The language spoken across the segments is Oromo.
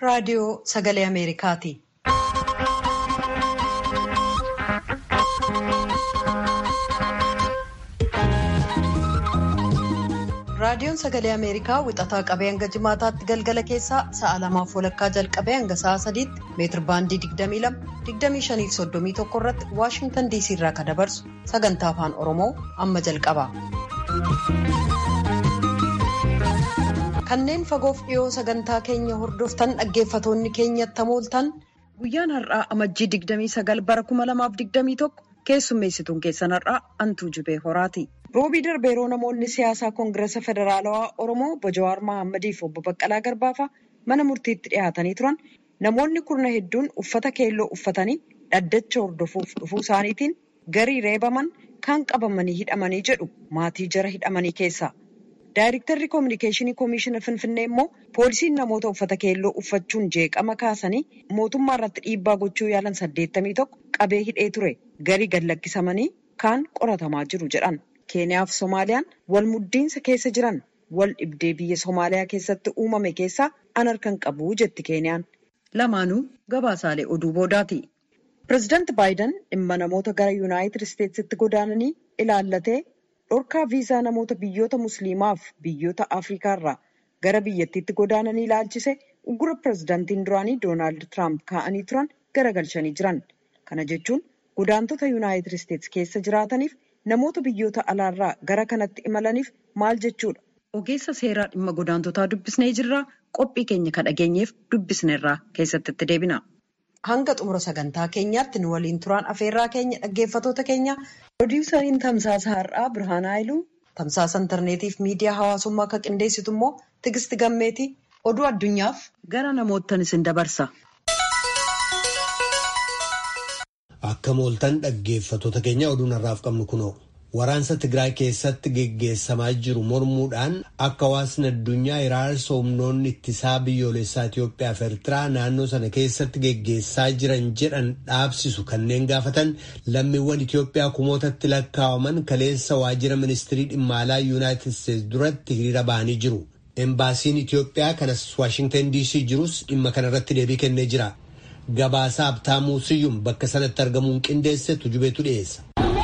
raadiyoo sagalee Ameerikaati. Raadiyoon sagalee Ameerikaa wixataa qabee hanga jimaataatti galgala keessaa sa'a lamaaf walakkaa jalqabee hanga sa'a sadiitti meetir baandii 22-25-31 irratti Waashintan DC irraa kan dabarsu sagantaa afaan Oromoo amma jalqaba. Kanneen fagoof dhiyoo sagantaa keenya hordoftan dhaggeeffatoonni keenyatti hamooltan guyyaan har'aa amajjii 29 bara 2021 keessummeessituun keessan har'aa Antuu Jibee Horaati. Roobii darbe yeroo namoonni siyaasaa Koongirasa Federaalawaa Oromoo obbo Jawaar Mahaammadi fi obbo Baqqalaa Garbaafa mana murtiitti dhiyaatanii turan namoonni kurna hedduun uffata keelloo uffatanii dhaddacha hordofuuf dhufuu isaaniitiin garii reebaman kan qabamanii hidhamanii jedhu maatii jara hidhamanii keessa. Daayirektarri Koominikeeshinii Koomishiina Finfinnee immoo poolisiin namoota uffata keelloo uffachuun jeeqama kaasanii mootummaa irratti dhiibbaa gochuu yaalan saddeettamii tokko qabee hidhee ture. Garii gad lakkisamanii kaan qoratamaa jiru jedhan. Keeniyaa fi Somaaliyaan wal muddiinsa keessa jiran wal dhibdee biyya Somaaliyaa keessatti uumame keessaa an harkan qabu jetti Keeniyaan. Lamaanuu gabaasaalee oduu boodaati. Pireezidaanti Baayiden dhimma namoota gara Yuunaayitid Isteetsitti godaananii ilaallatee dhorkaa viizaa namoota biyyoota Musliimaaf biyyoota Afrikaa irraa gara biyyattiitti godaananii ilaalchise uggura pireezidaantiin duraanii Doonaald Tiraamp kaa'anii turan garagalchanii jiran. Kana jechuun godaantota Yuunaayitid Isteets keessa jiraataniif namoota biyyoota alaarraa gara kanatti imalaniif maal jechuudha. Ogeessa seeraa dhimma godaantotaa dubbisnee jirraa qophii keenya kan dhageenyeef dubbisneerraa keessatti itti deebina. Hanga xumura sagantaa keenyaatti nu waliin turaan afeerraa keenya dhaggeeffatoota keenya pirodiisariin tamsaasa har'aa Birhaan Haayiluu tamsaasa intarneetiif miidiyaa hawaasummaa akka qindeessitu immoo Tigisti Gammeetii oduu addunyaaf gara namoottan isin dabarsa. Akka mooltan dhaggeeffatoota keenya oduun har'aaf qabnu kunoo waraansa Tigraay keessatti geggeessamaa jiru mormuudhaan akka hawaasni addunyaa iraarsa humnoonni ittisaa biyyoolessaa Itoophiyaa fi Eertiraa naannoo sana keessatti geggeessaa jiran jedhan dhaabsisu kanneen gaafatan lammiiwwan Itoophiyaa kumootatti lakkaawaman kaleessa waajjira ministirii dhimma alaa Yuunaayitid Isteetsi duratti hiriira ba'anii jiru. Embaasiin Itoophiyaa kanas Waashingtan DC jirus dhimma kanarratti deebii kennee jira. Gabaasaa Abtaamuu Siyyum bakka sanatti argamuun qindeesse tujubeetu dhiyeessa.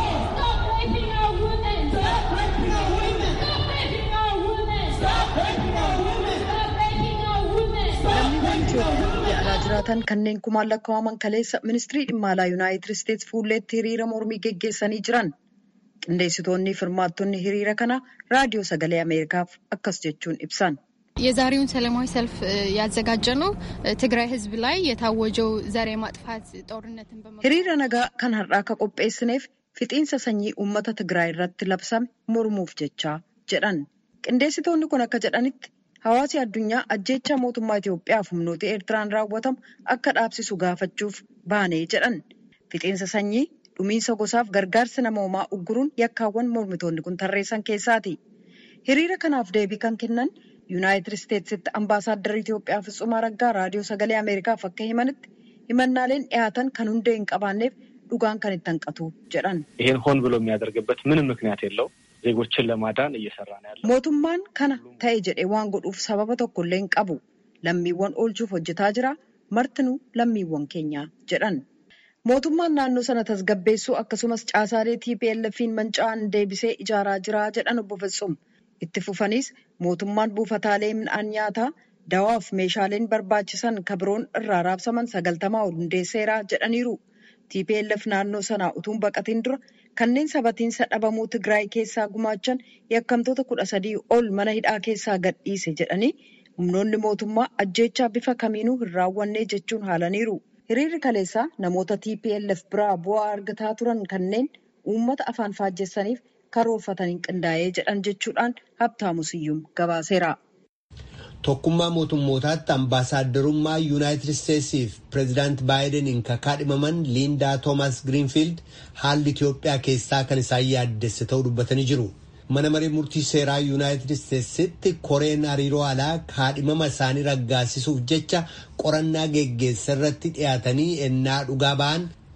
Lammiiwwan Itoophiyaa biyya alaa jiraatan kanneen kumaan lakkaawaman kaleessa ministirii dhimma alaa Yuunaayitid Isteetsi fuulleetti hiriira mormii geggeessanii jiran. Qindeessitoonni firmaattonni hiriira kana raadiyoo sagalee Ameerikaaf akkas jechuun ibsan. የዛሬውን ሰላማዊ ሰልፍ ያዘጋጀ ነው ትግራይ ህዝብ ላይ የታወጀው ዘር የማጥፋት ጦርነትን hiriira nagaa kan har'aa akka qopheessineef fixiinsa sanyii uummata Tigraay irratti labsame mormuuf jechaa jedhan. Qindeessitoonni kun akka jedhanitti hawaasi addunyaa ajjeechaa mootummaa Itoophiyaa fi humnoota Eertiraan raawwatamu akka dhaabsisu gaafachuuf baanee jedhan. Fixiinsa sanyii dhumiinsa gosaaf gargaarsa namoomaa ugguruun yakkaawwan mormitoonni kun tarreessan keessaati. Hiriira kanaaf deebii kan kennan Yuunaayitid Isteetsitti ambaasaaddarri Itoophiyaa Fitsum Araggaa raadiyoo sagalee Ameerikaaf akka himanitti himannaaleen dhiyaatan kan hundee hin qabaanneef dhugaan kan itti hanqatu jedhan. ይሄን ሆን ብሎ የሚያደርግበት ምንም ምክንያት የለው ዜጎችን ለማዳን እየሰራ ነው ያለው። Mootummaan kana ta'e jedhee waan godhuuf sababa tokkollee hin qabu. Lammiiwwan oolchuuf hojjetaa jira. Martinuu lammiiwwan keenya jedhan. Mootummaan naannoo sana tasgabbeessuu akkasumas caasaalee TPLF'n manca'an deebisee ijaaraa jira jedhan obbo Fitsum. Itti fufanis mootummaan buufataalee midhaan nyaataa dawaaf meeshaaleen barbaachisan kabiroon irraa raabsaman sagaltamaa ol hundeesseera jedhaniiru. TPLF naannoo sanaa utuun baqatiin dura kanneen sabatiinsa dhabamuu Tigraay keessaa gumaachan yakkamtoota kudha sadii ol mana hidhaa keessaa gadhiise jedhanii humnoonni mootummaa ajjeechaa bifa kamiinuu hin raawwanne jechuun haalaniiru. Hiriirri kaleessaa namoota TPLF biraa bu'aa argataa turan kanneen uummata afaan faajjessaniif karoorfataniin qindaa'ee jedhan jechuudhaan Habtaamu Siyyum gabaaseera. Tokkummaa mootummootaatti ambaasaaddarummaa Yuunaayitid Isteetsiif pireezidaanti Baayideniin kaadhimaman Liindaa Toomas Giriinfiild haalli Itoophiyaa keessaa kan isaan yaaddesse ta'uu dubbatanii jiru. Mana maree murtii seeraa Yuunaayitid Isteetsitti koreen hariiroo alaa kaadhimama isaanii raggaasisuuf jecha qorannaa geggeessa irratti dhiyaatanii ennaa dhugaa ba'an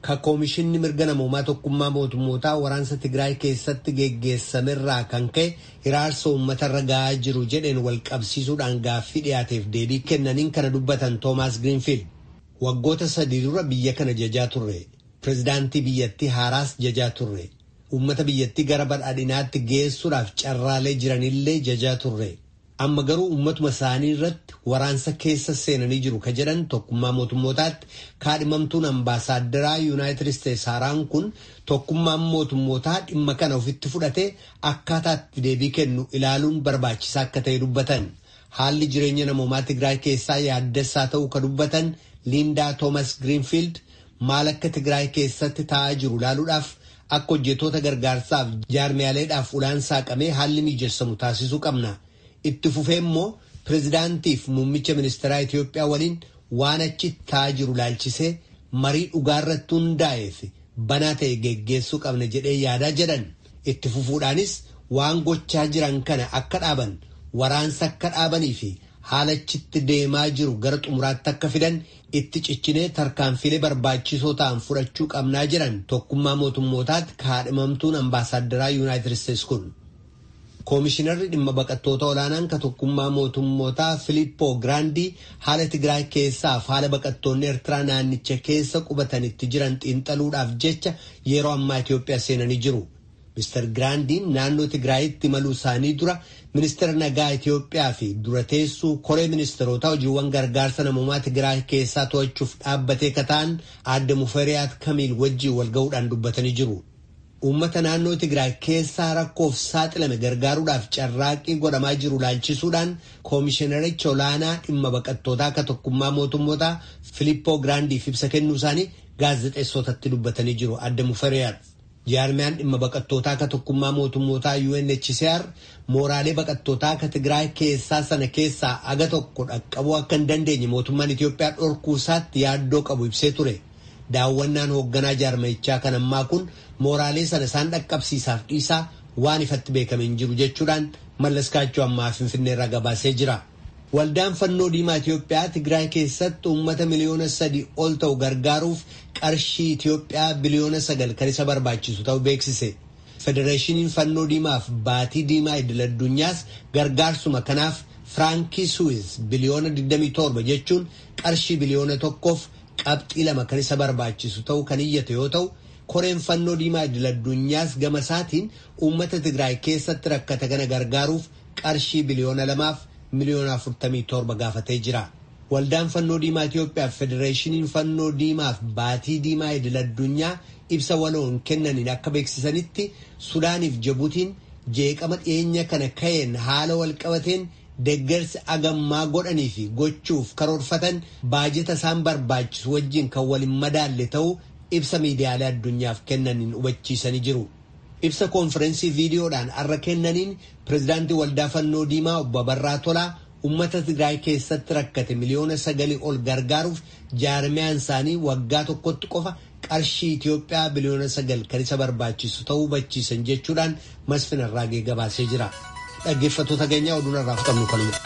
ka koomishinni mirga namoomaa tokkummaa mootummootaa waraansa Tigraay keessatti geggeessamerraa kan ka'e hiraarsa uummatarra ga'aa jiru jedheen wal qabsiisuudhaan gaaffii dhiyaateef deebii kennaniin kana dubbatan Toomaas Giriinfiild. Waggoota sadii dura biyya kana jajaa turre. Pireezidaantii biyyattii haaraas jajaa turre. Uummata biyyattii gara badhaadhinaatti geessuudhaaf carraalee jiranillee jajaa turre. Amma garuu uummatuma isaanii irratti waraansa keessa seenanii jiru ka jedhan tokkummaa mootummootaatti kaadhimamtuun ambaasaaderaa yuunaayitid isteetsi haaraan kun tokkummaan mootummootaa dhimma kana ofitti fudhatee akkaataatti deebii kennu ilaaluun barbaachisaa akka ta'e dubbatan. Haalli jireenya namoomaa Tigraay keessaa yaaddessaa ta'uu ka dubbatan Liindaa Toomas Giriinfiild maal akka Tigraay keessatti taa'aa jiru ilaaluudhaaf akka hojjettoota gargaarsaaf jaarmiyaaleedhaaf ulaan saaqamee haalli mijeessamu taasisuu qabna. Itti fufee immoo pireezidaantiif muummicha ministeeraa Itoophiyaa waliin waan achi taa'aa jiru ilaalchisee marii dhugaarratti hundaa'eef banaa ta'e geggeessuu qabna jedhee yaadaa jedhan. Itti fufuudhaanis waan gochaa jiran kana akka dhaaban waraansa akka dhaabanii fi haalachitti deemaa jiru gara xumuraatti akka fidan itti cichinee tarkaanfilee barbaachisoo ta'an fudhachuu qabnaa jedhan tokkummaa mootummootaatti kaadhimamtuun ambaasaaderaa yuunaayitid isteetsi kun. Koomishinarri dhimma baqattoota olaanaan ka tokkummaa mootummootaa Filiippoo Giraandii haala Tigraay keessaaf haala baqattoonni Eertiraa naannicha keessa qubatanitti jiran xiinxaluudhaaf jecha yeroo ammaa Itoophiyaa seenanii jiru. Mr. Giraandiin naannoo Tigraayitti imaluu isaanii dura ministeera nagaa Itoophiyaa fi dura teessuu koree ministeerotaa hojiiwwan gargaarsa namoomaa Tigraay keessaa to'achuuf dhaabbatee kataan adde Muferiyaat Kamiil wajjin wal ga'uudhaan dubbatanii jiru. Uummata naannoo Tigraay keessaa rakkoof saaxilame gargaaruudhaaf carraaqqii godhamaa jiru laalchisuudhaan koomishinaricha olaanaa dhimma baqattootaa akka tokkummaa mootummootaa Filiippoo Giraandiif ibsa kennuu isaanii gaazexeessotatti dubbatanii jiru adde Muferiyaat. Jaarmiyaan dhimma baqattootaa akka tokkummaa mootummootaa UNHCR mooraalee baqattootaa akka Tigraay keessaa sana keessaa aga tokko dhaqqabuu akka hin dandeenye mootummaan Itoophiyaa dhorkuu isaatti yaaddoo qabu ibsee ture. Daawwannaan hoogganaa jaarmayichaa kan ammaa kun mooraalee sana isaan dhaqqabsiisaaf dhiisaa waan ifatti beekame hin jiru jechuudhaan mallaskaachuu ammaa Finfinneerraa gabaasee jira. Waldaan fannoo diimaa Itoophiyaa Tigraay keessatti uummata miliyoona sadii ol ta'u gargaaruuf qarshii Itoophiyaa biliyoona sagal kan isa barbaachisu ta'uu beeksise. Federeeshiniin fannoo diimaaf baatii diimaa idil addunyaas gargaarsuma kanaaf firaankii suwiz biliyoona 27 jechuun qarshii biliyoona tokkoof qabxii lama kan isa barbaachisu ta'uu kan iyyate yoo ta'u koreen fannoo diimaa idil addunyaas gama isaatiin uummata Tigraay keessatti rakkate kana gargaaruuf qarshii biliyoona lamaaf miliyoona afurtamii torba gaafatee jira. Waldaan fannoo diimaa Itoophiyaa fi Federeeshiniin fannoo diimaaf baatii diimaa idil addunyaa ibsa waloon kennaniin akka beeksisanitti Sudaaniif Jibuutiin jeeqama dhiyeenya kana ka'een haala walqabateen deeggarsi agammaa godhanii fi gochuuf karoorfatan baajeta isaan barbaachisu wajjin kan waliin madaalle ta'uu ibsa miidiyaalee addunyaaf kennaniin hubachiisanii jiru. Ibsa koonfirensii viidiyoodhaan arra kennaniin pireezidaantii waldaa fannoo diimaa obbo Abarraa Tolaa uummata Tigraay keessatti rakkate miliyoona sagalii ol gargaaruuf jaarmiyaan isaanii waggaa tokkotti qofa qarshii Itoophiyaa biliyoona sagal kan isa barbaachisu ta'uu hubachiisan jechuudhaan Masfin Arraagee gabaasee jira. Dhaggeeffattoota keenyaa oduun irraa fudhannu kanuma.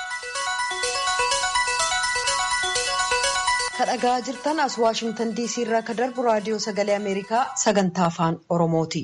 Kadhagaa jirtan as Waashingtan DC irraa ka darbu raadiyoo sagalee Ameerikaa sagantaa afaan Oromooti.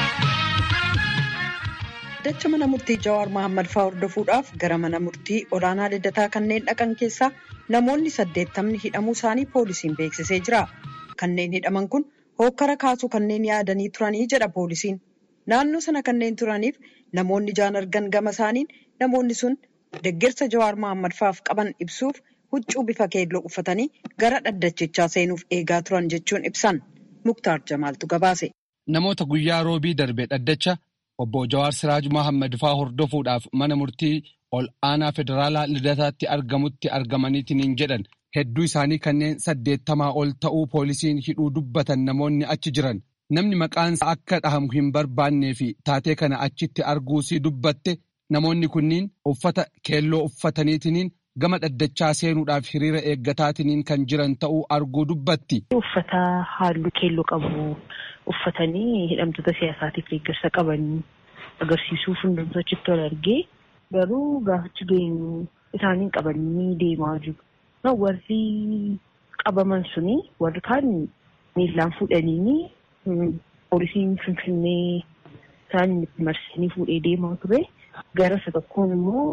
Dacha mana murtii Jawaar Mohaammed fa'aa hordofuudhaaf gara mana murtii olaanaa liddataa kanneen dhaqan keessaa namoonni saddeettamni hidhamuu isaanii poolisiin beeksisee jira. Kanneen hidhaman kun hookkara kaasuu kanneen yaadanii turanii jedha poolisiin. Naannoo sana kanneen turaniif namoonni ijaan argan gama isaaniin namoonni sun deeggarsa Jawaar Mohaammed fa'aaf qaban ibsuuf huccuu bifa keelloo uffatanii gara dhaddachichaa seenuuf eegaa turan jechuun ibsan. Muktaar Jamaaltu gabaase. Namoota guyyaa roobii darbe dhaddacha obbo Jawaar Siraaj Mohaammed fa'aa hordofuudhaaf mana murtii ol aanaa federaalaa lidataatti argamutti argamaniitiin jedhan hedduu isaanii kanneen saddeettamaa ol ta'uu poolisiin hidhuu dubbatan namoonni achi jiran. Namni maqaansa akka dhahamu hin barbaannee fi taatee kana achitti arguusii dubbatte namoonni kunniin uffata keelloo uffataniitiin gama dhaddachaa seenuudhaaf hiriira eeggataatiin kan jiran ta'uu arguu dubbatti. Uffata halluu keelloo qabu uffatanii hidhamtoota siyaasaatiif deeggarsa qaban agarsiisuuf hundumtuu achitti wal argee garuu gaafachi geenyu isaaniin qabanii deemaa jiru. Warri qabaman suni warri kaan miillaan fuudhanii poolisiin finfinnee isaan itti marsanii fuudhee deemaa ture. Gara isa tokkoon immoo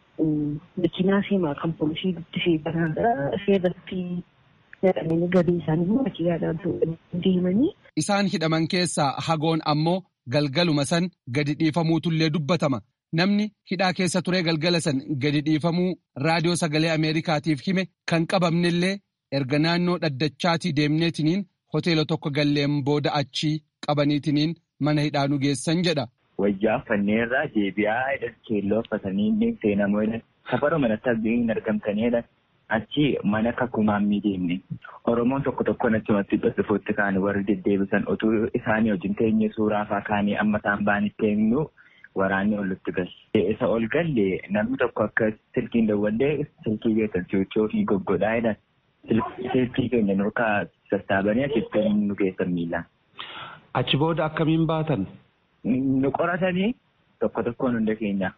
makiinaa seemaa kan poolisii guddisee garaagaraa seerratti naqamanii gadii isaanii immoo makiinaadhaan deemanii. Isaan hidhaman keessaa hagoon ammoo galgaluma san gadi dhiifamuutullee dubbatama. Namni hidhaa keessa turee galgala san gadi dhiifamuu raadiyoo sagalee Ameerikaatiif hime kan qabamnellee erga naannoo dhaddachaatii deemneetiniin hoteela tokko galleen booda achii qabaniitiniin mana hidhaa nu geessan jedha. Wayyaa fanneerraa deebi'aa keelloo uffatanii seenamoo safara manatti hin argamtanidha. Achi mana kakumaamii deemne. Oromoon tokko tokkoon achumatti dhufuutti kaan warri deddeebisan utuu isaanii wajjin teenye suuraa fa'aa kaanii amma isaan baanitti eenyu waraanni olitti galle. Isa ol galle namni tokko akka silkiin dawwallee silkii keessan si'ochoo fi goggodhaa jedhan. Silkii keenya nurkaa sassaabanii achitti nu geessan miilaan. Achi booda akkamiin baatan? Nu qoratanii tokko tokkoon hunda keenya.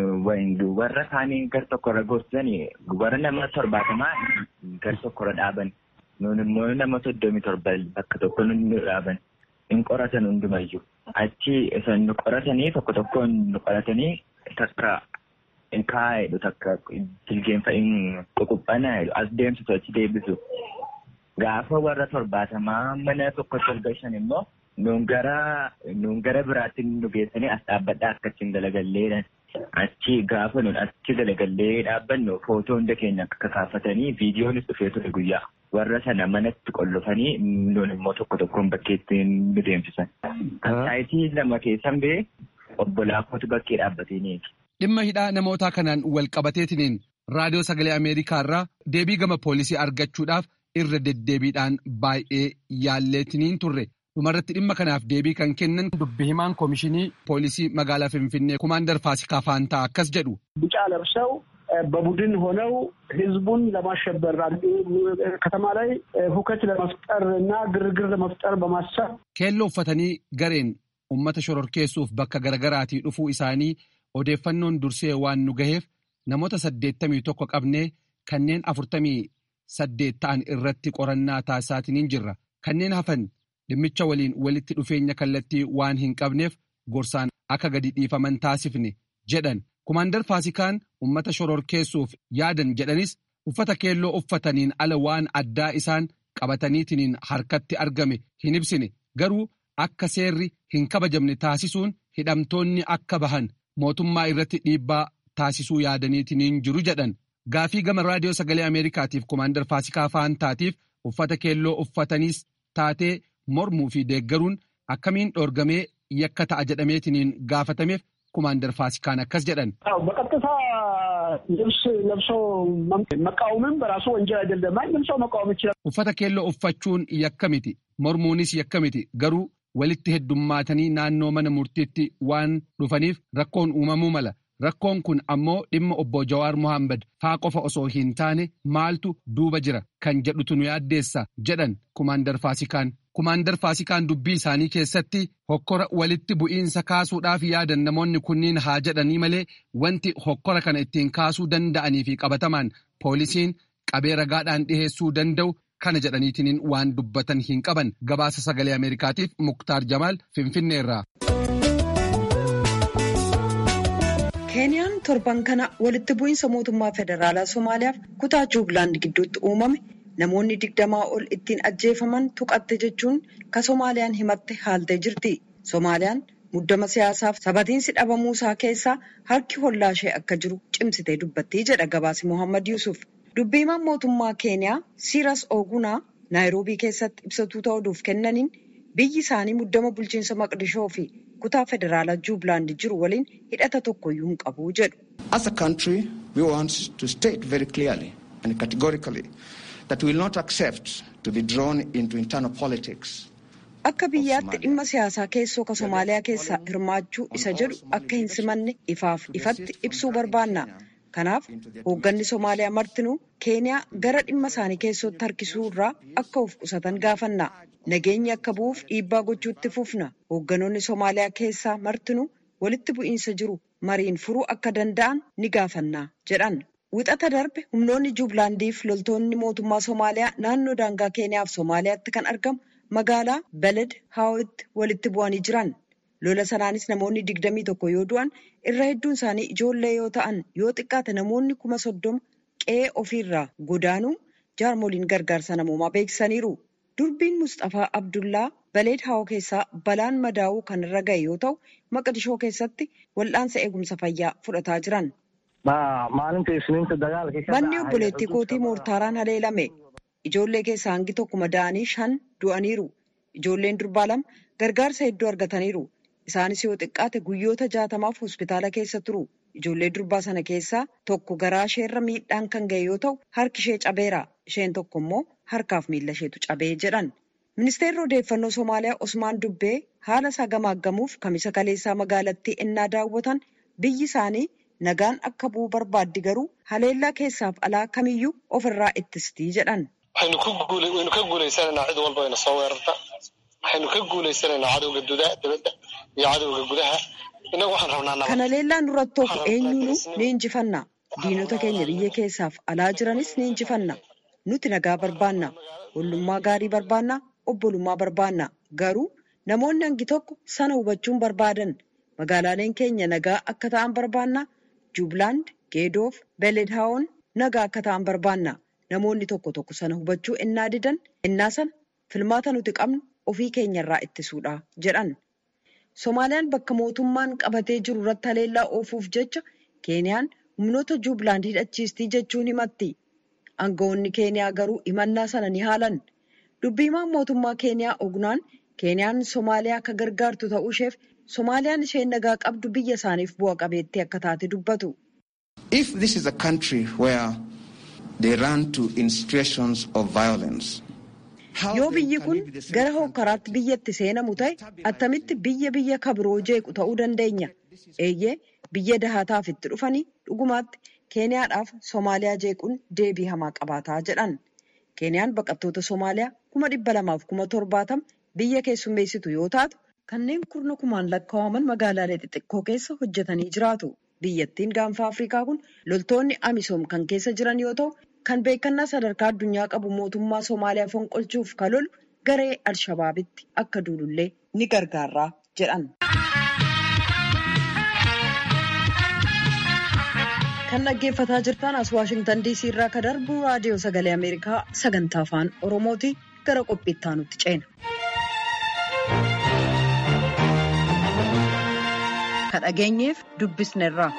Warra kaanii gar tokkorra gorsanii warra nama torbaatamaa gar tokkorra dhaaban. Nuun immoo nama soddomii torba bakka tokko nu dhaaban. Hin qoratan hundumayyuu. Achi isaan nu qoratanii tokko tokkoon nu qoratanii takka hin kaa'edhu takka jilgeenfa hin ququphanaa jedhu as deemsisu achi deebisu. Gaafa warra torbaatamaa mana tokko torba shan immoo nuun gara nuun gara biraatti nu geessanii as dhaabbadhaa akka achiin dalagalleedhaan. Achi gaafa nuun achi dalagallee dhaabbannu footoo hunda keenya akka kaafatanii viidiyoonis dhufee ture guyyaa. Warra sana manatti qollofanii nuun immoo tokko tokkoon bakkeetti nu deemsisan. Saayitii lama keessan bee obbolaa kootu bakkee dhaabbatee Dhimma hidhaa namootaa kanaan wal qabateetiniin raadiyoo sagalee Ameerikaa irraa deebii gama poolisii argachuudhaaf irra deddeebiidhaan baay'ee yaalleetiniin turre. dhumarratti dhimma kanaaf deebii kan kennan dubbi himaan koomishinii poolisii magaalaa finfinnee kumaandar faasikaa faantaa akkas jedhu. ቢጫ ለብሰው በቡድን ሆነው ህዝቡን ለማሸበር ከተማ ላይ ሁከት ለመፍጠር እና ግርግር ለመፍጠር በማሰብ keelloo uffatanii gareen ummata shororkeessuuf bakka garaagaraatii dhufuu isaanii odeeffannoon dursee waan nu gaheef namoota saddeettamii tokko qabnee kanneen afurtamii saddeet ta'an irratti qorannaa taasisaatiniin jirra kanneen hafan dhimmicha waliin walitti dhufeenya kallattii waan hin qabneef gorsaan akka gadi dhiifaman taasifne jedhan kumaandar faasikaan ummata shororkeessuuf yaadan jedhanis uffata keelloo uffataniin ala waan addaa isaan qabataniitiniin harkatti argame hin ibsine garuu akka seerri hin kabajamne taasisuun hidhamtoonni akka bahan mootummaa irratti dhiibbaa taasisuu yaadaniitiniin jiru jedhan gaafii gama raadiyoo sagalee ameerikaatiif kumaandar faasikaa faantaatiif uffata keelloo uffataniis taatee mormuu fi deeggaruun akkamiin dhoorgamee yakka ta'a jedhameetiniin gaafatameef kumaandar faasikaan akkas jedhan. በቀጥታ ልብስ ለብሶ መቃወምም በራሱ ወንጀል አይደለም። ማንም ሰው መቃወም ይችላል። uffata keelloo uffachuun yakka miti mormuunis yakka miti garuu walitti heddummaatanii naannoo mana murtiitti waan dhufaniif rakkoon uumamuu mala. Rakkoon kun ammoo dhimma obbo Jawaar Mohaammed faa qofa osoo hin taane maaltu duuba jira kan jedhutu nu yaaddeessa jedhan kumaandar Faasikaan. Kumaandar Faasikaan dubbii isaanii keessatti hokkora walitti bu'iinsa kaasuudhaaf yaadan namoonni kunniin haa jedhanii malee wanti hokkora kana ittiin kaasuu danda'anii fi qabatamaan poolisiin qabee ragaadhaan dhiheessuu danda'u kana jedhaniitiin waan dubbatan hin qaban gabaasa sagalee Ameerikaatiif Muktaar Jamaal Finfinneerraa. keeniyaan torban kana walitti bu'iinsa mootummaa federaalaa somaaliyaaf kutaa juublaand gidduutti uumame namoonni digdamaa ol ittiin ajjeefaman tuqatte jechuun ka somaaliyaan himatte haaltee jirti somaaliyaan muddama siyaasaaf sabatiinsi dhabamuu isaa keessaa harki hollaa ishee akka jiru cimsitee dubbattii jedha gabaasi mohammad yusuf dubbiimaan mootummaa keeniyaa siiras ogunaa naayiroobii keessatti ibsatuu ta'uudhuuf kennaniin biyyi isaanii muddama bulchiinsa maqdishoo fi kutaa federaalaa juublaand jiru waliin hidhata tokkoyyuu hin qabu jedhu. As a country, we want to state very clearly and categorically that we will not accept to be drawn into internal politics. Akka biyyaatti dhimma siyaasaa keessoo ka Somaaliyaa keessaa hirmaachuu isa jedhu akka hin simanne ifaaf ifatti ibsuu barbaanna. Kanaaf hoogganni Somaaliyaa martinuu Keeniyaa gara dhimma isaanii keessatti harkisuu irraa akka of qusatan gaafanna. Nageenyi akka bu'uuf dhiibbaa gochuutti fufna. Hoogganoonni Somaaliyaa keessaa martinuu walitti bu'iinsa jiru mariin furuu akka danda'an ni gaafanna jedhan. Wixata darbe humnoonni Juublaandiif loltoonni mootummaa Somaaliyaa naannoo daangaa Keeniyaaf Somaaliyaatti kan argamu magaalaa Beled Haawitti walitti bu'anii jiran. Lola sanaanis namoonni digdamii tokko yoo du'an irra hedduun isaanii ijoollee yoo ta'an yoo xiqqaate namoonni kuma soddoma qe'ee ofiirraa godaanuu jaarmoliin gargaarsa namoomaa beeksisaniiru. Durbiin Mustafaa Abdullaa Baleed Haawoo keessaa balaan madaa'uu kan irra ga'e yoo ta'u Maqdishoo keessatti wal'aansa eegumsa fayyaa fudhataa jiran. Manni obboleettii kootii moortaaraan haleelame. Ijoollee keessaa hangi tokko madaa'anii shan du'aniiru. Ijoolleen durbaa lama gargaarsa hedduu argataniiru. Isaanis yoo xiqqaate guyyoota jaatamaaf hospitaala keessa turu. Ijoollee durbaa sana keessaa tokko garaa isheerra miidhaan kan ga'e yoo ta'u harki ishee cabeera. Isheen tokko immoo harkaaf miila isheetu cabee jedhan. Ministeerri odeeffannoo Somaaliyaa Osmaan Dubbee haala isaa gamaaggamuuf kamisa kaleessaa magaalattii ennaa daawwatan biyyi isaanii nagaan akka bu'u barbaaddi garuu haleellaa keessaaf alaa kamiyyuu ofirraa ittistii jedhan. Waxaynu ka guulaysananaa cid walba ina soo weerarta. Waxaynu ka guulaysananaa cadowga dibadda iyo cadowga gudaha. Innagu waxaan rabnaa nabad. Kana leellaan duratti of eenyuunu ni injifanna. Diinota keenya biyya keessaaf alaa jiranis ni injifanna. Nuti nagaa barbaanna. Ollummaa gaarii barbaanna. Obbolummaa barbaanna. Garuu namoonni hangi tokko sana hubachuun barbaadan. Magaalaaleen keenya nagaa akka ta'an barbaanna. Juublaand, Geedoof, Beledhaawoon nagaa akka ta'an barbaanna. Namoonni tokko tokko sana hubachuu ennaa didan ennaa sana filmaata nuti qabnu ofii keenyarraa ittisuudha jedhan. Somaaliyaan bakka mootummaan qabatee jiru irratti haleellaa oofuuf jecha Keeniyaan humnoota Juublaand hidhachiistii jechuun himatti. Aangawoonni Keeniyaa garuu himannaa sana ni haalan. Dubbiimaan mootummaa Keeniyaa ognaan Keeniyaan Somaaliyaa akka gargaartu ta'uu isheef Somaaliyaan isheen nagaa qabdu biyya isaaniif bu'a qabeettii akka taate dubbatu. If this is a country where they run to in situations of violence. Yoo biyyi kun gara hokkaraatti biyyatti seenamu ta'e attamitti biyya biyya kabiroo jeequ ta'uu dandeenya. Eeyyee biyya dahataaf itti dhufanii dhugumaatti Keeniyaadhaaf Somaaliyaa jeequun deebii hamaa qabaataa jedhan. Keeniyaan baqattoota Somaaliyaa kuma dhibba lamaaf kuma torbaatama biyya keessummeessitu yoo taatu kanneen kurna kumaan lakkaa'aman magaalaalee xixiqqoo keessa hojjetanii jiraatu. Biyyattiin gaanfa Afrikaa kun loltoonni Amisoom kan keessa jiran yoo ta'u kan beekannaa sadarkaa addunyaa qabu mootummaa Somaaliyaa fonqolchuuf kan lolu garee Alshabaabitti akka duulullee ni gargaara jedhan. Kan dhaggeeffataa jirtan as Waashingtan DC irraa kan darbu raadiyoo sagalee Ameerikaa sagantaa afaan Oromooti gara qophiitti aanutti ceena. Ka dhageenyeef dubbisneerra.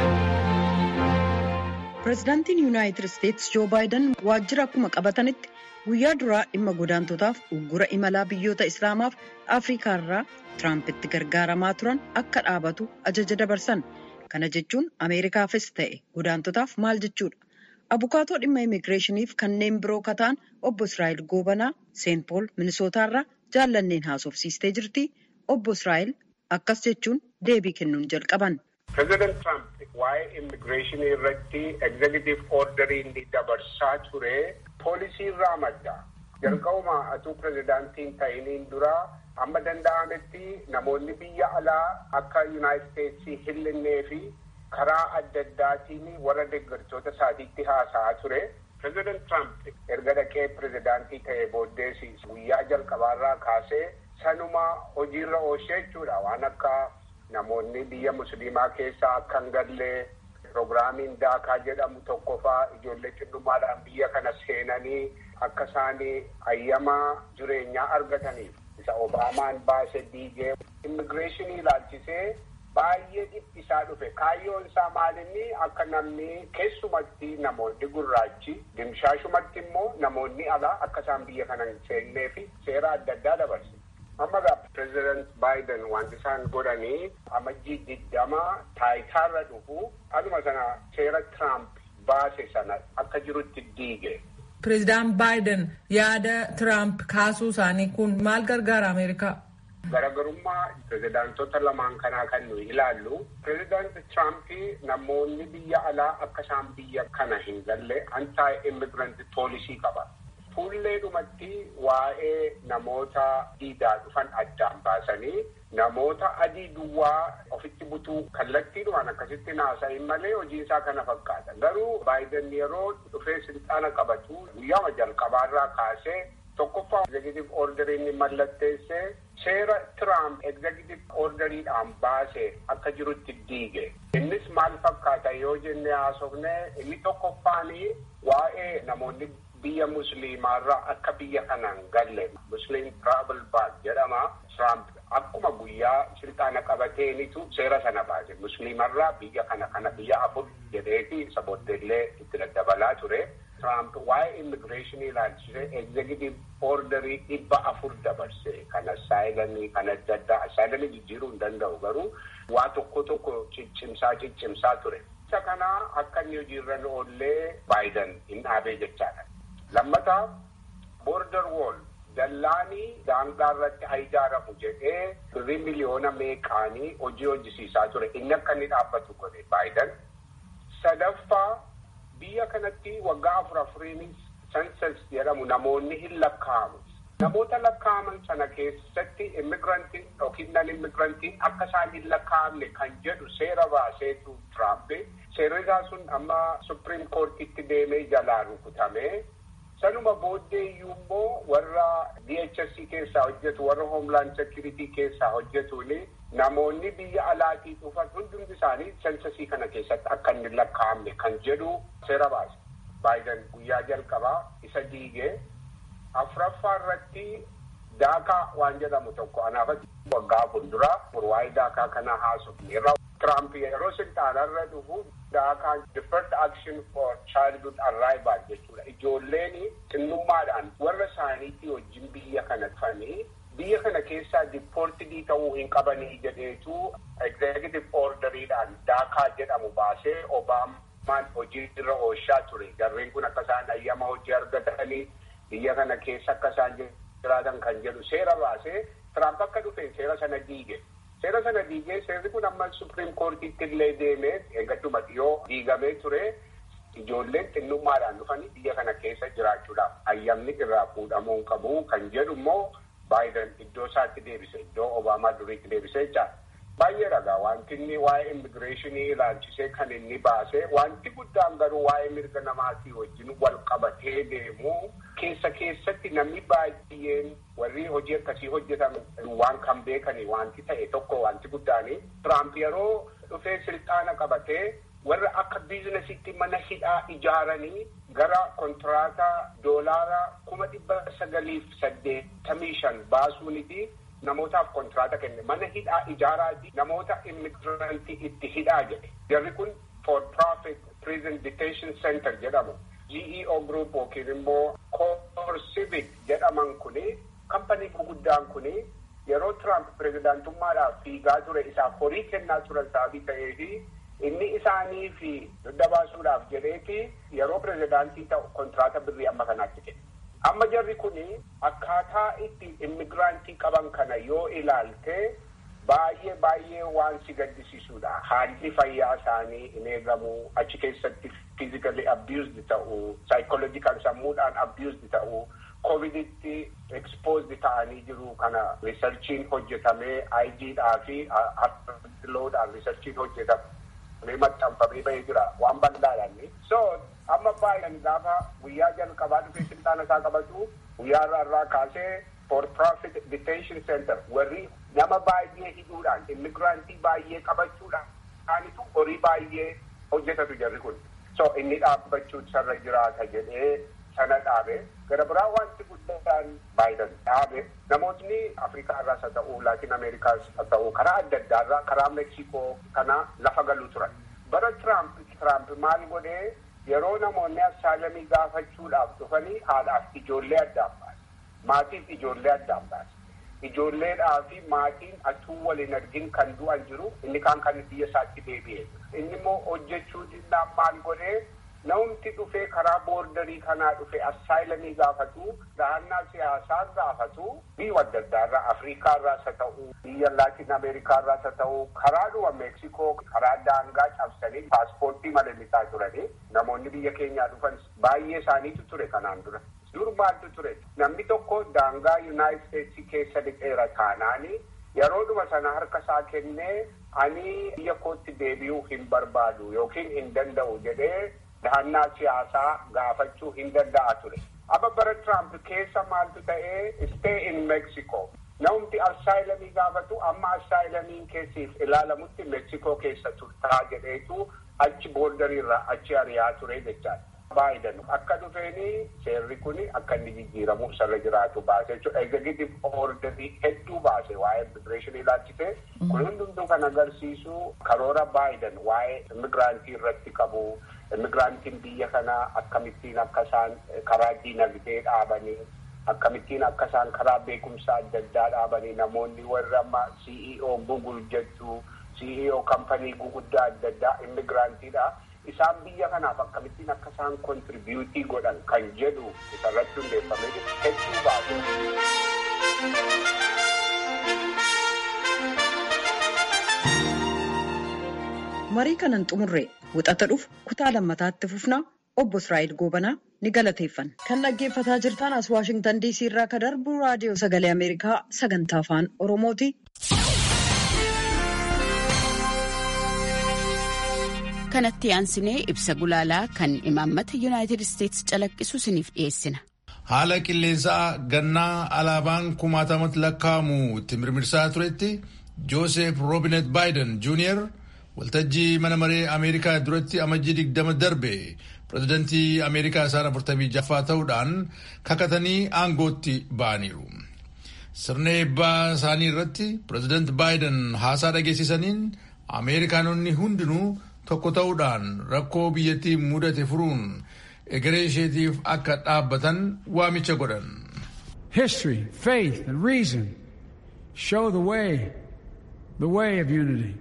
Pireezidaantiin Yuunaayitid Isteetsi Joo Baayiden waajjira akkuma qabatanitti guyyaa duraa dhimma godaantotaaf uggura imalaa biyyoota Islaamaaf Afrikaa irraa Tiraampitti gargaaramaa turan akka dhaabatu ajaja dabarsan. Kana jechuun Ameerikaafis ta'e godaantotaaf maal jechuudha? Abukaatoo dhimma immigireeshiniif kanneen biroo kataan obbo Israa'el Goobanaa Seent Pool Minisootaarraa jaallanneen haasofsiistee jirti. Obbo Israa'el akkas jechuun deebii kennuun jalqaban. Pireezidaant Tiraamp waa'ee immigireeshinii irratti egzekitiif ordarii inni dabarsaa ture poolisii irraa madda. Jalqabuma atuu pireezidaantiin ta'iniin dura amma danda'ametti namoonni biyya alaa akka yuunaayitid isteetsii hin fi karaa adda addaatiin warra deeggartoota isaatiitti haasa'aa ture. Pireezidaant Tiraamp erga dhaqee pireezidaantii ta'ee booddees guyyaa jalqabaarraa kaasee sanuma hojiirra oolchee jechuudha waan akka namoonni biyya musliimaa keessaa akka hin gallee piroogiraamiin daakaa jedhamu tokkofaa ijoollee xinnummaadhaan biyya kana seenanii akka isaanii ayyamaa jireenyaa argataniif isa obaamaan baase diigee immigireeshinii ilaalchisee baay'ee dhiphisaa dhufe kaayyoon isaa maalinni akka namni keessumatti namoonni gurraachi dimshaashumatti immoo namoonni alaa akka isaan biyya kana hin seennee fi seera adda addaa dabarse. amma gaa pireezidaant baayiden wanti isaan godhanii amajjii digdama taayitaarra dhufu aduma sana seera tiraamp baase sana akka jirutti diige. Pireezidaant baayiden yaada tiraamp kaasuu isaanii kun maal gargaara Ameerikaa? Garaagarummaa pireezidaantota lamaan kanaa kan nuyi ilaallu pireezidaant Tiraamp namoonni biyya alaa akka isaan biyya kana hin galle antaa immigiranti poolisii qaba. Fuulleedhumatti waa'ee namoota diidaa dhufan addaan baasanii namoota adii duwwaa ofitti butuu kallattiidhumaan akkasitti naasa'in malee hojiin isaa kana fakkaata. Garuu baayiden yeroo dhufee silxaana qabatu guyyaama jalqabaarraa kaasee tokkoffaa executive orderii inni mallatteesse seera Tiraamp executive orderiidhaan baase akka jirutti diige. Innis maal fakkaata yoo jenne haasofne inni tokkoffaanii waa'ee namoonni biyya musliimaarraa akka biyya kanaan galle musliim travel ban jedhama. Tiraamp akkuma guyyaa silxaana qabateenitu seera sana baase musliimarraa biyya kana kana biyya afur jedheeti isa booddeellee itti daddabalaa ture. Tiraamp waa'ee immigireeshinii ilaalchisee egzekitiv orderii dhibba afur dabarse kan asaayilanii kan adda addaa asaayilanii jijjiiruu hin danda'u garuu waa tokko tokko ciccimsaa ciccimsaa ture. Isa kanaa akka inni hojiirra oollee Baayiden hin dhaabee jechaadha. Lammataa boorder wool dallaanii daangaa irratti haa ijaaramu jedhee birrii miliyoona meeqaanii hojii hojjisiisaa ture. Inni akka inni dhaabbatu godhe Baayiden. Sadaffaa biyya kanatti waggaa afur afuriinis sensas jedhamu namoonni hin lakkaa'amu. Namoota lakkaa'aman sana keessatti immigirantiin yookiin nan immigirantiin akka isaan hin lakkaa'amne kan jedhu seera baaseetu Tiraamp. Seerri isaa sun amma Supreme Courtitti deemee jalaa rukutamee sanuma booddee iyyuu immoo warra DHS keessaa hojjetu warra Homeland Security keessaa hojjetuuni namoonni biyya alaatii dhufan hundumti isaanii sensasii kana keessatti akka inni lakkaa'amne kan jedhu seera baase. Baayiden guyyaa jalqabaa isa diigee afuraffaa irratti daakaa waan jedhamu tokko anaafatti waggaa fuulduraa waa'ee daakaa kana haasofneerra. Tiraamp yeroo silxaanarra dhufu daakaa deferred action for childhood arrival jechuudha. Ijoolleen xinnummaadhaan warra isaaniitii wajjin biyya kana dhufanii biyya kana keessaa dipoortidii ta'uu hin qabanii jedheetu executive orderiidhaan daakaa jedhamu baasee obaamaan hojii irra oolchaa ture. Jarreen kun akka isaan ayyama hojii argatanii biyya kana keessa akka isaan jiraatan kan jedhu seera baasee Tiraamp akka dhufe seera sana diige. Seera sana diigee seerri kun amma Supreme Courtitti illee deemee eeggatuma dhiyoo diigamee ture. Ijoolleen xinnummaadhaan dhufanii biyya kana keessa jiraachuudhaaf ayyamni irraa fuudhamuu hin qabu kan jedhu immoo Baayiden iddoo isaatti deebise iddoo Obaamaa duriitti deebise jechaadha. Baay'ee ragaa wanti inni waa'ee immigireeshinii ilaalchisee kan inni baase wanti guddaan garuu waa'ee mirga namaatii wajjin wal qabatee deemu keessa keessatti namni baay'een warri hojii akkasii hojjetan waan kan beekani wanti ta'e tokko wanti guddaani. Tiraamp yeroo dhufee silxaana qabatee warra akka biizinasiitti mana hidhaa ijaaranii gara kontiraataa doolaara kuma dhibba sagaliif saddeettamii shan baasuuniti namootaaf kontraata kenne mana hidhaa ijaaraati namoota immigirantii itti hidhaa jedhe jarri kun for profit prison detention center jedhamu GEO group yookiin immoo core civic jedhaman kuni kampanii guguddaan kuni yeroo Trump pirezidaantummaadhaaf fiigaa ture isaaf horii kennaa turan sababii ta'eefi inni isaanii fi dugda baasuudhaaf jedheeti yeroo pirezidaantii ta'u kontraata birrii amma kanaatti kenne. Amma jarri kuni akkaataa itti immigiraantii qaban kana yoo ilaalte baay'ee baay'ee waan si gaddisiisudha. Haalli fayyaa isaanii hin eegamu achi keessatti physically abused ta'u, psychological sammuudhaan abused ta'u, coviditti exposed ta'anii jiru kana riisarchiin hojjetamee IGdhaa fi loodhaan riisarchiin hojjetamee maxxanfamee bahee jira waan bal'aadhaan. So amma baay'een gaafa guyyaa jalqabaa dhufee silxaana isaa qabatu guyyaa irraa irraa kaasee for profit detention center warri nama baay'ee hidhuudhaan immigiraantii baay'ee qabachuudhaanitu horii baay'ee hojjetatu jarri kun. So inni dhaabbachuu sarra jiraata jedhee sana dhaabe gara biraa wanti guddaan Baayiden dhaabe namootni afrikaa irraas haa ta'u laatin ameerikaas haa ta'u karaa adda addaa irraa karaa meksikoo kana lafa galuu turan bara tiraamp tiraamp maal godhee yeroo namoonni assaalamii gaafachuudhaaf dhufanii haadhaaf ijoollee addaan baase maatiif ijoollee addaan baase ijoolleedhaa fi maatiin atuu waliin argin kan du'an jiru inni kaan kan biyya isaatti deebi'e inni immoo hojjechuu dinnaan maal godhee namumti dhufee karaa boordarii kanaa dhufe assaayilamii gaafatu dahannaa siyaasaa gaafatu biyya adda addaa irraa afrikaa irraas haa ta'u biyya laatin ameerikaa irraas haa ta'u karaa dhuma meeksikoo karaa daangaa cabsanii paaspoortii malalisaa turanii namoonni biyya keenyaa dhufan baay'ee isaaniitu ture kanaan dura. dur maaltu ture namni tokko daangaa yuunaayit isteetsii keessa dhiqeera taanaani yeroodhuma sana harka isaa kennee ani biyya kootti deebi'uu hin barbaadu yookiin hin danda'u jedhee dahannaa siyaasaa gaafachuu hin danda'a ture. Amma bara Trump keessa maaltu ta'ee stay in Mexico. Namni assaayilamii gaafatu amma assaayilamiin keessiif ilaalamutti Meeksikoo keessa turtaa jedheetu achi boordariirraa achi ari'aa ture jechaadha. Baayiden akka dhufeeni seerri kun akka inni jijjiiramu sarara jiraatu baase jechuudha. Executive orderii hedduu baase waa'ee immigireeshinii ilaalchise. Kun hundumtuu kan agarsiisu karoora baayiden waa'ee immigiraantii irratti qabu. Immigiraantiin biyya kanaa akkamittiin akka isaan karaa diinagdee dhaabanii akkamittiin akka isaan karaa beekumsa adda addaa dhaabanii namoonni warri amma CEO Google jettu CEO kampanii guguddaa adda addaa immigiraantiidha. Isaan biyya kanaaf akkamittiin akka isaan kontiribiyuutii godhan kan jedhu isarratti hundeeffamee hedduu baase. Marii kanan xumurre wixata dhufu kutaa lammataatti fufnaa obbo Israa'el Goobanaa ni galateeffanna. Kan dhaggeeffataa jirtan as Waashingtan DC irraa ka darbu raadiyoo sagalee Ameerikaa sagantaa afaan Oromooti. kanatti aansinee ibsa gulaalaa kan imaammata yuunaayitid isteetsi calaqqisu isiniif dhiyeessina. haala qilleensaa gannaa alaabaan kumaatamatti lakkaa'amu itti mirmirsaa turetti joosef roobinet baayiden juuniyer waltajjii mana maree ameerikaa duratti amajjii digdama darbe pirezidantii ameerikaa isaan afurtamii jaffaa ta'uudhaan kakatanii aangootti ba'aniiru. sirna eebbaa isaanii irratti pireezidant baayiden haasaa dhageessisaniin ameerikaanonni hundinuu tokko ta'uudhaan rakkoo biyyattii mudate furuun egeree isheetiif akka dhaabbatan waamicha godhan. History, faith, and reason show the way, the way of unity.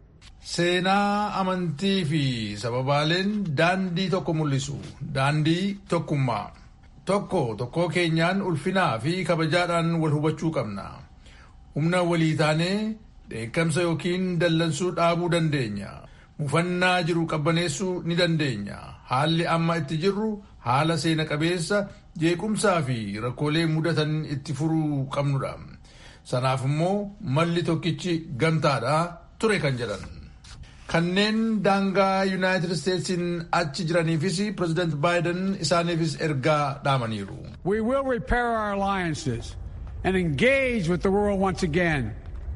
Seenaa amantii fi sababaaleen daandii tokko mul'isu daandii tokkummaa tokko tokkoo keenyaan ulfinaa fi kabajaadhaan wal hubachuu qabna humna walii taanee dheekkamsa yookiin dallansuu dhaabuu dandeenya mufannaa jiru qabbaneessuu ni dandeenya haalli amma itti jirru haala seena qabeessa jeequmsaa fi rakkoolee mudatan itti furuu qabnudha sanaaf immoo malli tokkichi gamtaadha ture kan jedhan. kanneen daangaa yuunaayitid isteetsiin achi jiraniifis pireezidant baayiden isaaniifis ergaa dhaamaniiru. We will repair our alliances and engage with the world once again.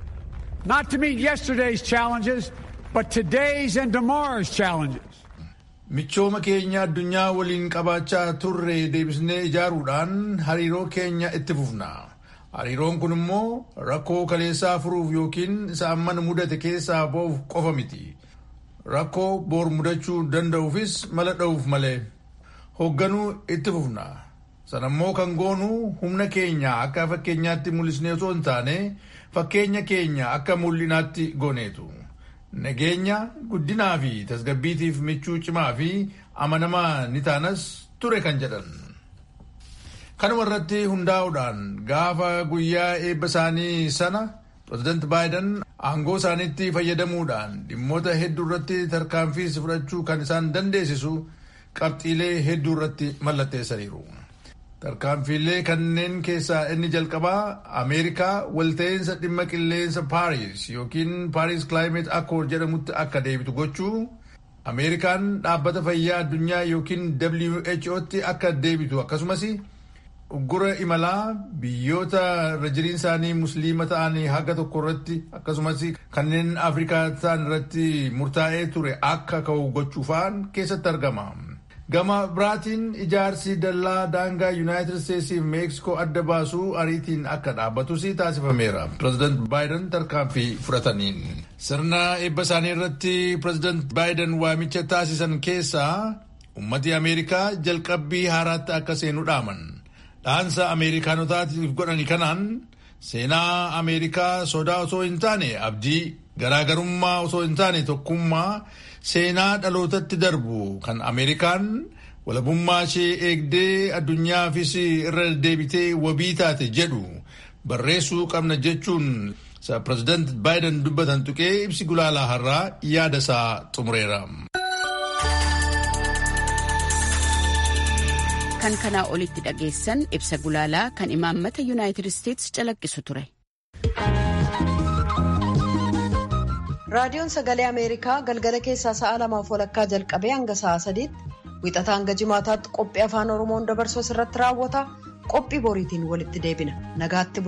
Not to meet yesterday's challenges, but today's and tomorrow's challenges. Michooma keenya addunyaa waliin qabaachaa turre deebisnee ijaaruudhaan hariiroo keenya itti fufna. Hariiroon kun immoo rakkoo kaleessaa furuuf yookiin isa amman mudate keessaa ba'uuf qofa miti. Rakkoo boor mudachuu danda'uufis mala dha'uuf malee. Hoogganuu itti fufna. Sanammoo kan goonu humna keenya akka fakkeenyaatti mul'isnee osoo hin taane fakkeenya keenya akka mul'inaatti gooneetu. Nageenya guddinaa fi tasgabbiitiif michuu cimaa fi amanamaa ni taanas ture kan jedhan. Kanuma irratti hundaa'uudhaan gaafa guyyaa eebba isaanii sana pireezidant baayiden aangoo isaaniitti fayyadamuudhaan dhimmoota hedduu irratti tarkaanfii fudhachuu kan isaan dandeessisu qabxiilee hedduu irratti mallatteessaniiru. Tarkaanfiilee kanneen keessaa inni jalqabaa Ameerikaa walta'iinsa dhimma qilleensa Paaris yookiin Paaris Climate Accord jedhamutti akka deebitu gochuu Ameerikaan dhaabbata fayyaa addunyaa yookiin WHOtti akka deebitu akkasumas uggura imalaa biyyoota irra jiriin isaanii musliima ta'anii haga tokko irratti akkasumas kanneen afrikaa ta'an irratti murtaa'ee ture akka ka'u gochuufaan keessatti argama. Gama biraatiin ijaarsi dallaa daangaa yuunaayitid isteetsiif meeksikoo adda baasuu ariitiin akka dhaabbatus taasifameera. Pireezidant baayiden tarkaanfii fudhataniin. Sirna eebba isaanii irratti pireezidant baayiden waamicha taasisan keessaa ummati Ameerikaa jalqabbii haaraatti akka seenu dhaaman. dhaansa ameerikaanotaatiif godhani kanaan seenaa ameerikaa sodaa osoo hin taane abdii garaagarummaa osoo hin taane tokkummaa seenaa dhalootatti darbu kan ameerikaan walabummaa ishee eegdee addunyaafis irra deebitee wabii taate jedhu barreessuu qabna jechuun pireezidant baayiden dubbatan tuqee ibsi gulaalaa har'aa yaada isaa xumureera. kan kanaa olitti dhageessan ibsa gulaalaa kan imaammata yuunaayitid isteetsi calaqqisu ture. raadiyoon sagalee ameerikaa galgala keessaa sa'a lamaaf walakkaa jalqabee hanga sa'a sadiitti Wixataa hanga jimaataatti qophii afaan Oromoon dabarsu irratti raawwata. Qophii boriitiin walitti deebina. Nagaatti